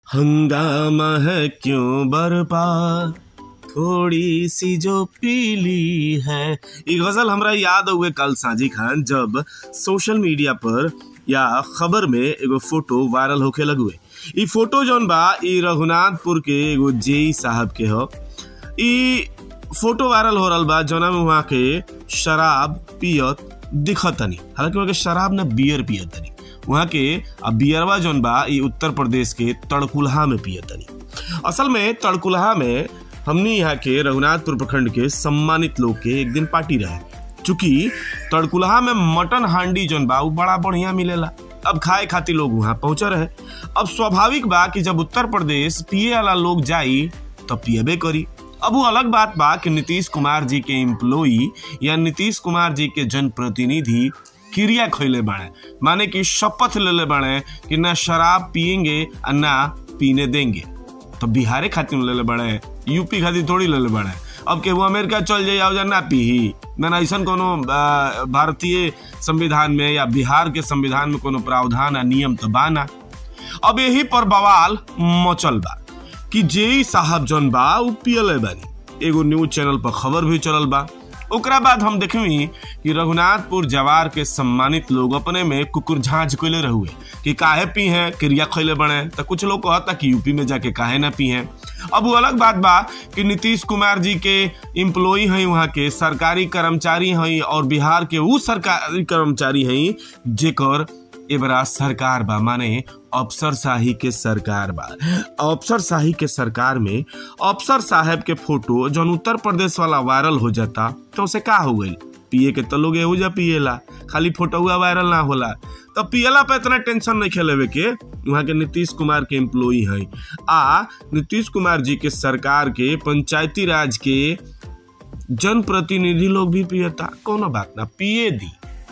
हंगामा है क्यों बरपा थोड़ी सी जो पीली है ई गजल हमरा याद हुए कल साजी खान जब सोशल मीडिया पर या खबर में एगो फोटो वायरल होखे लगुए ई फोटो जौन बा ई रघुनाथपुर के एगो जेई साहब के ह ई फोटो वायरल हो रहल बा जौना में वहाँ के शराब पियत दिखतनी हालांकि वहाँ के शराब ना बियर पियतनी वहाँ के आ बियरवा जौन बा ई उत्तर प्रदेश के तड़कुल्हा में पियतनी असल में तड़कुल्हा में हमनी यहाँ के रघुनाथपुर प्रखंड के सम्मानित लोग के एक दिन पार्टी रहे चूंकि तड़कुल्हा में मटन हांडी जौन बा उ बड़ा बढ़िया मिलेला अब खाए खातिर लोग वहाँ पहुंचे रहे अब स्वाभाविक बा कि जब उत्तर प्रदेश पिए वाला लोग जाई तब पियबे करी अब वो अलग बात बा कि नीतीश कुमार जी के एम्प्लॉई या नीतीश कुमार जी के जनप्रतिनिधि क्रिया खैले बाड़े माने कि शपथ लेले बाड़े कि ना शराब पियेंगे और ना पीने देंगे तो बिहारे खातिर लेले बाड़े यूपी खातिर थोड़ी लेले बाड़े अब केहू अमेरिका चल जाए और ना पीही ना ऐसा कोनो आ, भारतीय संविधान में या बिहार के संविधान में कोनो प्रावधान या नियम तो बा ना अब यही पर बवाल मचल बा कि जेई साहब जौन बा उ पियले बानी एगो न्यूज चैनल पर खबर भी चलल बा ओकरा बाद हम देखवी कि रघुनाथपुर जवार के सम्मानित लोग अपने में कुकुर झांझ कैले रहुए कि काहे पी हैं क्रिया खैले बने तो कुछ लोग कहता कि यूपी में जाके काहे ना पी हैं अब वो अलग बात बा कि नीतीश कुमार जी के एम्प्लॉई हैं वहाँ के सरकारी कर्मचारी हैं और बिहार के वो सरकारी कर्मचारी हैं जेकर एबरा सरकार बा माने अफसर शाही के सरकार बा अफसर शाही के सरकार में अफसर साहब के फोटो जौन उत्तर प्रदेश वाला वायरल हो जाता तो उसे का हो गई पिए के तो लोग एहू जा पिएला खाली फोटोआ वायरल ना होला तो पियला पे इतना टेंशन नहीं खेलेवे के वहाँ के नीतीश कुमार के एम्प्लॉई है आ नीतीश कुमार जी के सरकार के पंचायती राज के जनप्रतिनिधि लोग भी पियता कोनो बात ना पिए दी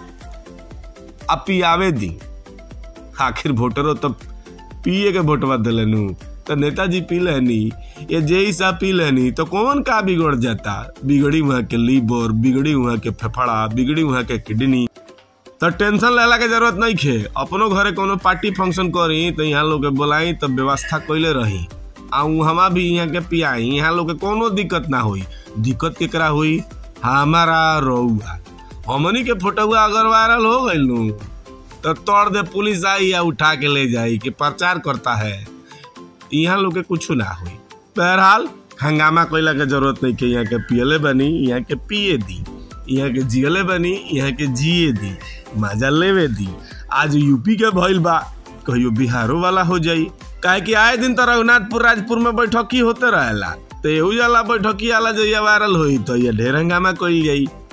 अब पियावे दी आखिर वोटरो तो पिए के वोटवा दिलनु तो नेताजी पी लेनी ये जे सा पी लेनी तो कौन का बिगड़ जाता बिगड़ी वहाँ के लीवर बिगड़ी वहाँ के फेफड़ा बिगड़ी वहाँ के किडनी तो टेंशन लेला के जरूरत नहीं खे अपनो घरे कोनो पार्टी फंक्शन करी तो यहाँ लोग के बोलाई तो व्यवस्था कैले रही आ हमा भी यहाँ के पियाई यहाँ लोग के कोनो दिक्कत ना होई दिक्कत केकरा हुई हमारा रउआ हमनी के फोटोआ अगर वायरल हो गई नू तो तोड़ दे पुलिस आई या उठा के ले जाई कि प्रचार करता है यहाँ लोग के कुछ ना हुई बहरहाल हंगामा कैला के जरूरत नहीं के यहाँ के पियले बनी यहाँ के पिए दी यहाँ के जियले बनी यहाँ के जिए दी मजा लेवे दी आज यूपी के भइल बा कहियो बिहारो वाला हो जाई काहे कि आए दिन तो रघुनाथपुर राजपुर में बैठकी होते रहेला तो एहू जाला बैठकी आला जइया वायरल होई तो ये ढेर हंगामा कइल जाई